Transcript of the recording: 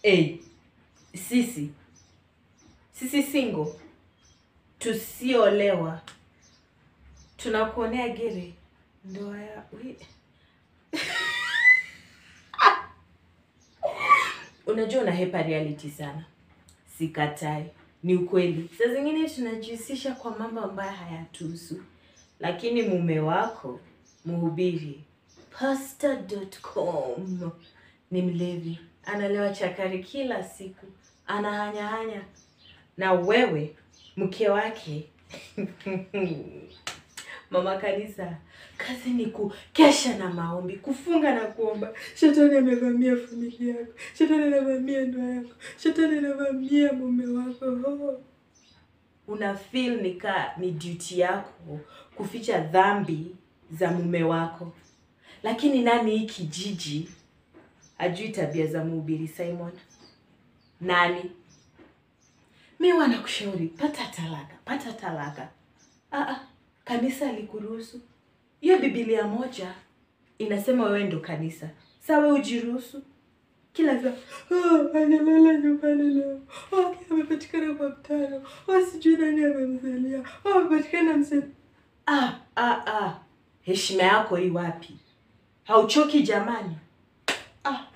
hey, sisi sisi single tusiolewa tunakuonea gere ndoa ya ui- unajua unahepa reality sana sikatai ni ukweli saa zingine tunajihusisha kwa mambo ambayo hayatuhusu lakini mume wako mhubiri pastor.com ni mlevi analewa chakari kila siku anahanyahanya na wewe mke wake mama kanisa kazi ni kukesha na maombi kufunga na kuomba shetani amevamia familia yako shetani anavamia ndoa yako shetani anavamia mume wako oh. una feel ni ka ni duty yako kuficha dhambi za mume wako lakini nani hii kijiji ajui tabia za mhubiri simon nani mi wanakushauri pata talaka pata talaka ah, ah, kanisa alikuruhusu hiyo bibilia moja inasema wewe ndo kanisa sa we ujiruhusu kila vya oh, analala nyumbani leo oh, amepatikana kwa mtano oh, sijui nani amemzalia oh, amepatikana mse ah, ah, ah. heshima yako hii wapi hauchoki jamani ah.